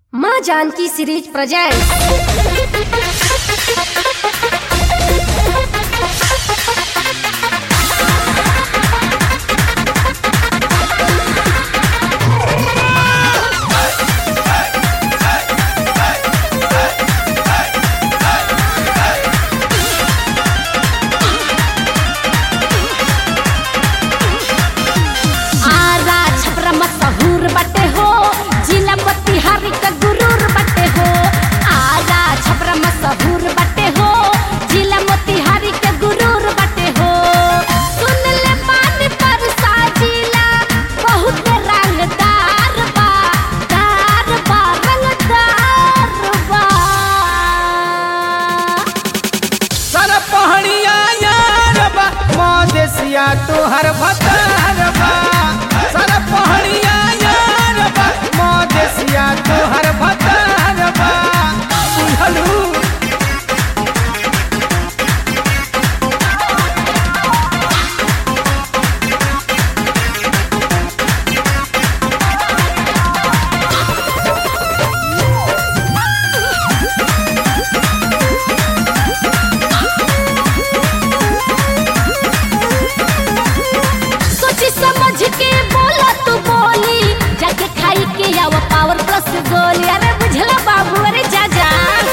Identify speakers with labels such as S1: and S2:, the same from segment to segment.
S1: माँ Janaki series present Arrah Chapra मशहूर बटे हो जिला मोतिहारी का गुरूर बटे हो आरा छपरा मशहूर बटे हो जिला मोतिहारी का गुरूर बटे हो सुन ले मान पर साजिला बहुत रंगदार बा दार बा रंगदार बा
S2: सर पहड़िया यार बा मदेसिया तोहर भतार बा सर पहड़िया यार बा मदेसिया तोहर भतार बा बुझलू
S1: सोची समझ के बोला तू बोली जाके खाई के आव पावर प्लस गोली अरे बुझला बाबू अरे जा जा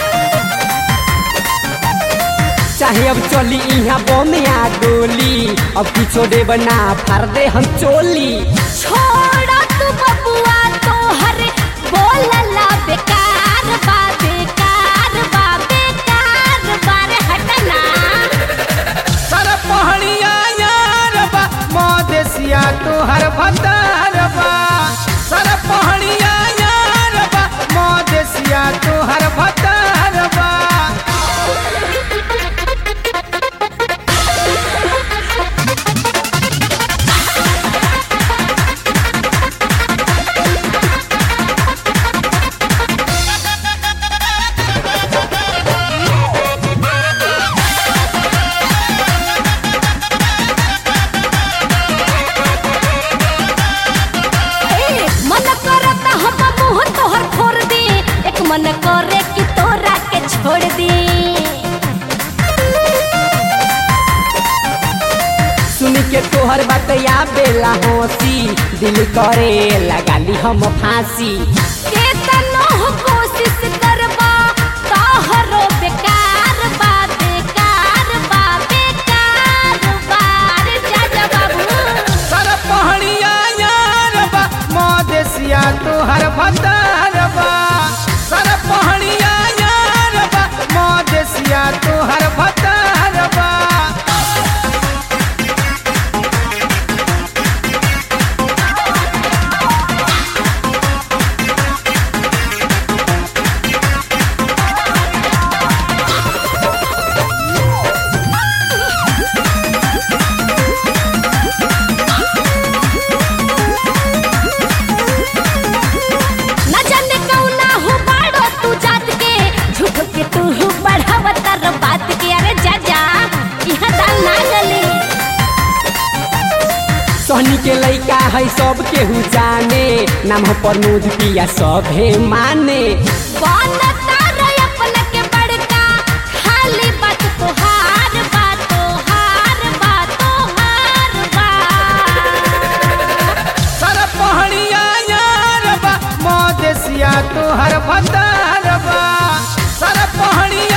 S2: चाहे अब चली इहाँ बोमिया गोली अब किछो देब ना फार दे हम चोली
S1: छोड़ा तू बबुआ तो हर बोलला बेकार बा बेकार बा बेकार बा रे हटना
S2: सर पहड़िया यार बा मदेसिया तोहर भतार बा सर पहड़िया यार बा मदेसिया तोहर भतार बा
S1: ए, मन करता हम मुंह तोहर फोड़ दे एक मन करे कि तोरा के छोड़ दे
S2: सुन के तोहर बतया बेला हंसी दिल करे लगाली हम फांसी
S1: केतनो कोशिश करबा तोहरो बेकार बा बेकार बा बेकार बा रे जा जा बाबू
S2: सर पहड़िया यार बा मदेसिया तोहर भतार बा सर पहड़िया यार बा मदेसिया तोहर भतार बा
S1: न जाने कौना हो बाड़ो तू जात के झूठ के तू बढ़ावत र बात के अरे जा जा इहा दाल ना गली
S2: सोहनी के लइका है सब केहू जाने नाम हो प्रमोद पिया सभे माने
S1: बनता रे अपने के बड़का खाली बात तोहार बात तोहार बात तोहार बा
S2: सर पहड़िया यार बा मदेसिया तोहर भतार बा सर पहड़िया